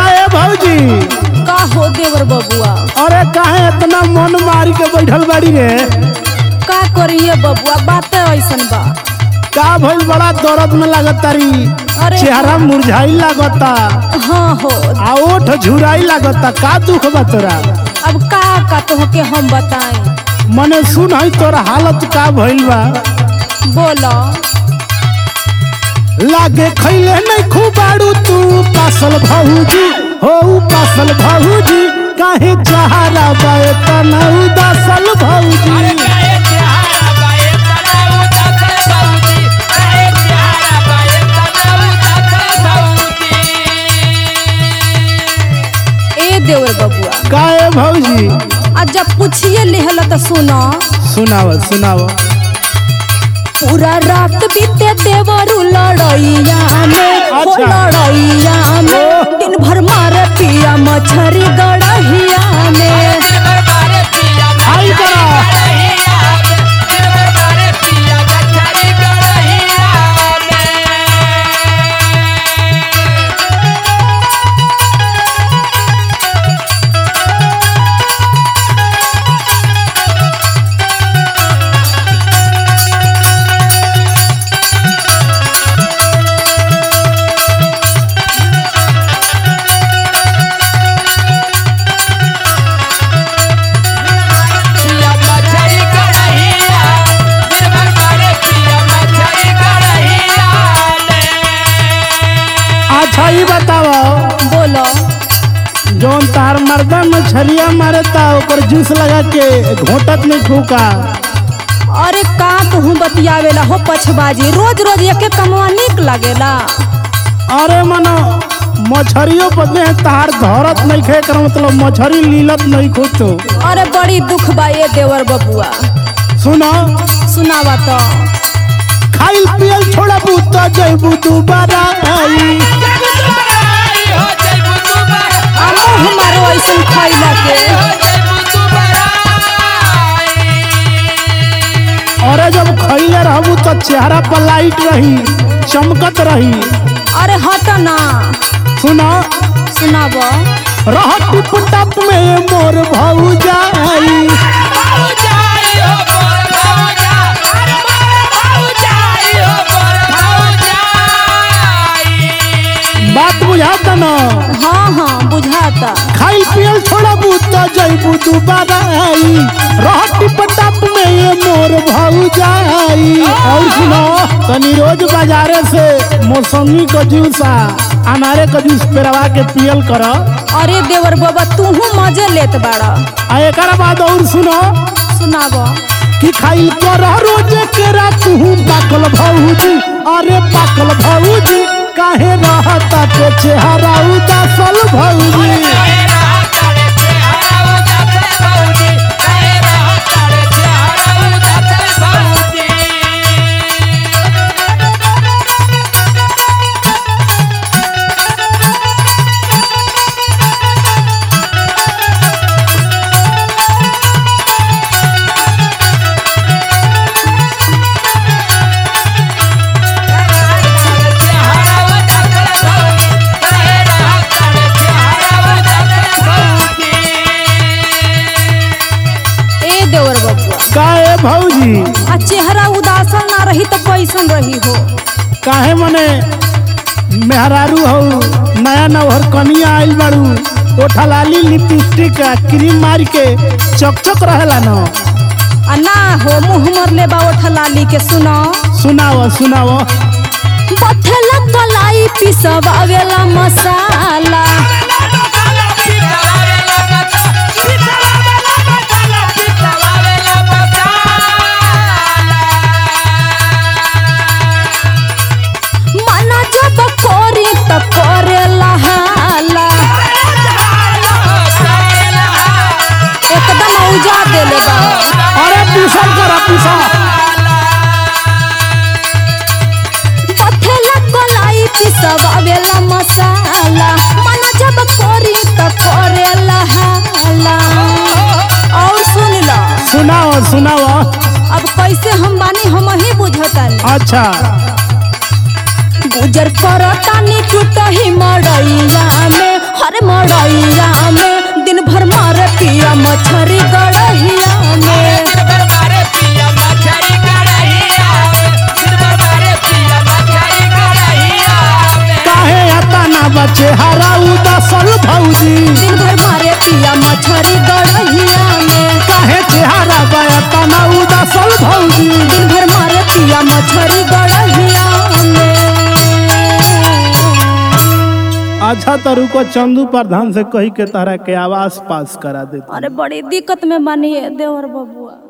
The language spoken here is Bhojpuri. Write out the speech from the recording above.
काहे भौजी का हो देवर बबुआ अरे काहे इतना मन मारी के बैठल बाड़ी रे का करिए बबुआ बातें ऐसन बा का भइल बड़ा दर्द में लागत तारी अरे चेहरा मुरझाई लागता हाँ हो आ ओठ झुराई लागता का दुख बा तोरा अब का का तोहके हम बताएं मने सुन है तोरा हालत का भइल बा बोलो लागे खैले नहीं खुबाड़ू तू पासल भौजी हो पासल भौजी काहे चहारा बाए तना उदासल भौजी ए देवर बबुआ काहे भौजी आज जब पूछिए लेहला तो सुनो सुनाव सुनाव पूरा रात बीते देवरू लड़ैया में हो अच्छा। लड़ैया में दिन भर मारे पिया मछरी गड़हिया में आई करा अच्छा ही बताव बोलो जौन तार मर्दा मछरिया मारता ओकर जूस लगा के घोटत में फूका अरे का कहूँ बतियावेला हो पछबाजी रोज रोज एके कमवा निक लागेला अरे मनो मछरियो बदले तार धरत नहीं खे कर मतलब मछरी लीलत नहीं खुद तो अरे बड़ी दुख बा ये देवर बबुआ सुनो सुनावा तो खाइल पियल छोड़ा बूता जैबू दोबारा आई हमो हमारो ऐसन खैला के अरे जब खैले रहबू तो चेहरा पर लाइट रही चमकत रही अरे हट ना सुनो सुनाब रह टिप टप में मोर भाऊ जाई बात बुझाता न हाँ हाँ बुझाता खाइल पियल छोड़ा बूता जैबू दोबारा आई रह टिप टप में ये मोर भाऊ जाई और सुनो तनी रोज बाजारे से मौसमी का जूसा अनारे का जूस पेरवा के पियल कर अरे देवर बाबा तूहू मजे लेत बाड़ा आ एकरा बाद और सुनो सुनाब कि खाइल कर रोज के रात हूँ पाकल भौजी अरे पाकल भौजी काहे रहता के चेहरा उदासल भौजी ए देवर बबुआ काहे भौजी आ चेहरा उदासल ना रही तो कैसन रही हो काहे मने मेहरारू हो नया नवहर कनिया आइल बाड़ू ओठा लाली लिपस्टिक आ क्रीम मार के चकचक रहेला न आ ना हो मुँह मर ले बा लाली के सुनो सुनाव सुनाव बथेला कलाई पिसवावेला मसाला मना जब कोरी त करेला हाला एकदम औजा देले बा अरे पीसल कर पीसल पथेला कलाई पिसवावेला मसाला मन जब कोरी त करेला हाला और सुन लो सुनाव सुनाव अब कैसे हम बानी हम ही बुझतानी अच्छा गुजर करतानी टूटही मड़ैया में हरे तो रुको चंदू प्रधान से कही के तारा के आवास पास करा दे अरे बड़ी दिक्कत में बानी देवर बबुआ